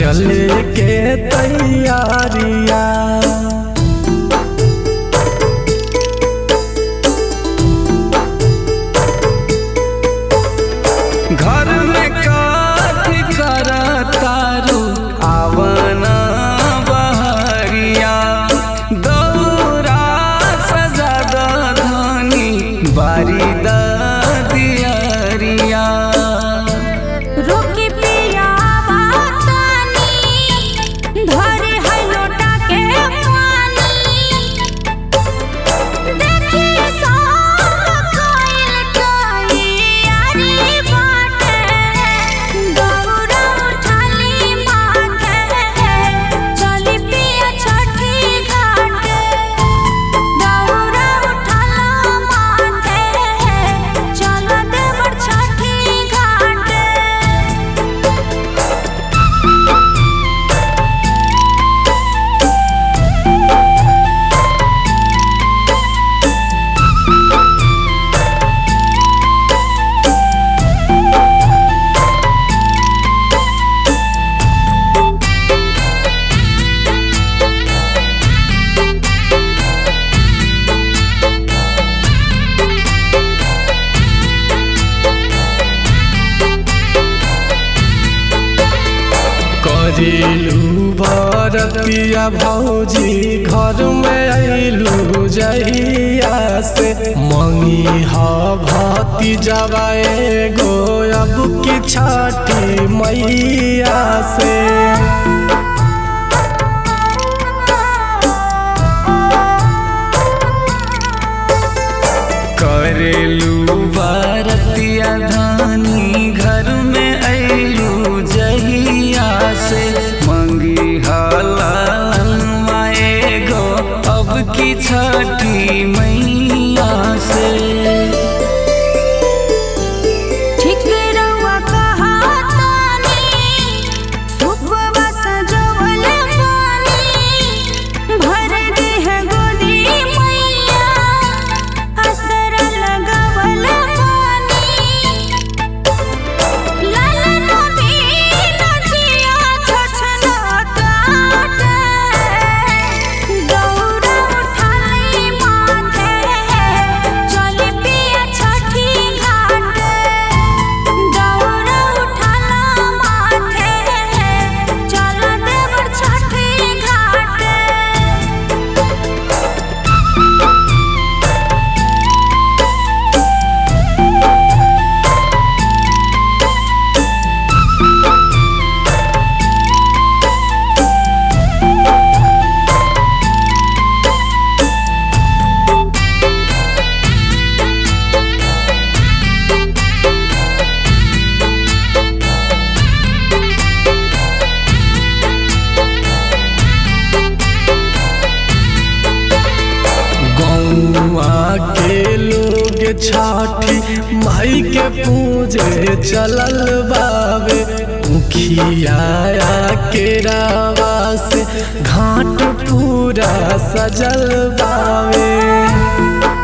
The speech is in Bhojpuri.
चले के तैयारिया घर में काठी कर तारू आवना बहरिया दौरा सजा धनी बारी दियरिया रोकी पिया बातानी धरे है लोटा के पानी देखी सब कोइल तैयारी बाटे गौरा उठाली माथे चली पिया छठी घाटे गौरा उठाला माथे चल देवर छठी घाटे करेलू भरतिया भौजी घर में अइलू जहिया से मंगी ह भती जवाए गो अब की छठी मैया से करेलू बरतिया धानी घर में अइलू जहिया से मंगी हलाल माए गो अब की छठी मैया से ठीक रउआ कहातानी सुबह सजवल पानी भर दे है गोदी मैया असर लगवल पानी लाल नबी नचिया छछना काटे दौरा उठाई माथे चल पिया छठी घाटे दौरा उठाला माथे चल देवर छठी घाटे गौआ के लोग छठी माई के पूजे चलल बावे मुखिया के रावा से घाट पूरा सजल बावे